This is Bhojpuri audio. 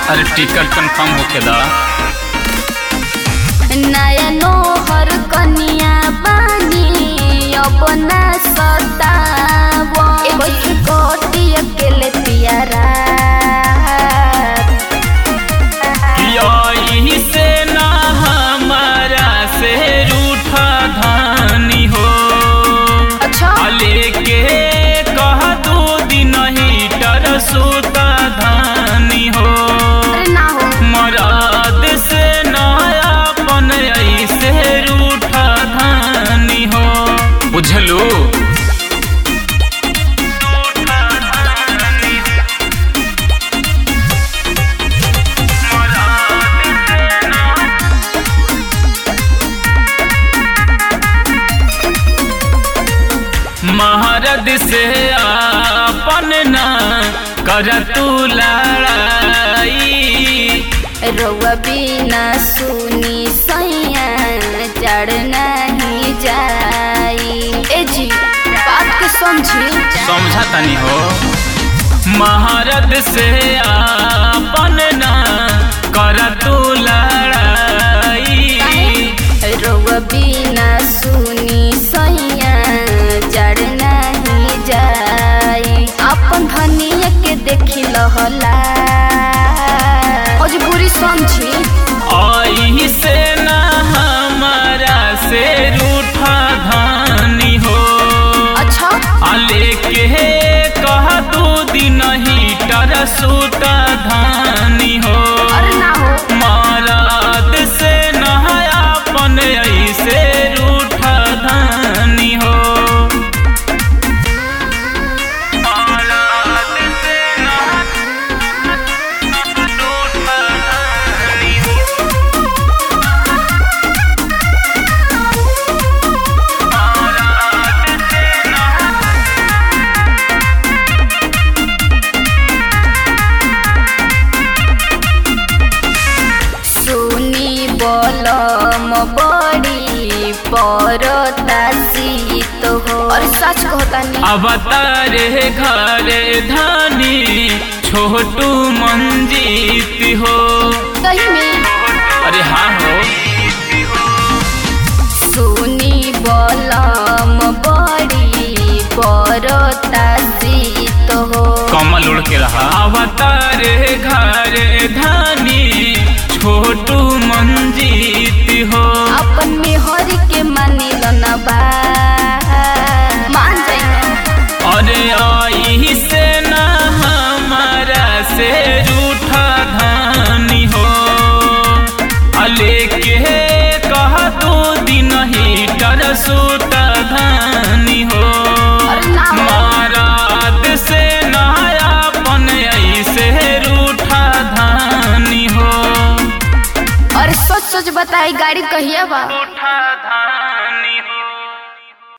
अरे टिकट कंफर्म होके दा नया नोहर कनिया बानी अपना सतावो एगो कोटी अकेले पियारा यही से ना हमारा से रूठा धानी हो अच्छा लेके कह दो दिन हीटर सुता धानी हो अरे ना हो मराद से नयापन ऐसे रूठा धानी हो बुझलू महारद से आपन ना कर तू लड़ाई रउआ बिना सुनी सैया चढ़ नहीं जाई ए जी बात के समझी समझा तनी हो महारद से आपन ना कर तू लड़ाई रउआ बिना सुनी सैया चढ़ नहीं जाई अपन धनिया के देखी लहला मजबूरी समझी आई से ना हमारा से रूठा धानी हो अच्छा आ लेके कह दू दिन हीटर सुता धानी हो अरे ना हो माराद से नहायापन ऐसे रूठा धानी हो माराद से नहा- रूठा धानी हो। माराद से नहा- सुनी बलम बड़ी परता शीत हो और सच कहता नहीं अवतारे घरे धानी छोटू मंजीत हो सही में अरे हाँ हो सुनी बलम बड़ी परता शीत हो कमल उड़ के रहा अवतारे घरे धानी छोटू मंजीत हो अपन मेहर के मानिल न बा मान जाइए अरे आई से ना हमारा से रूठा धानी हो अले के कह दो दिन हीटर सुता धानी हो अरे ना हो। माराद से नयापन ऐसे रूठा धानी हो और सच सच बताई गाड़ी कहिया बा रूठा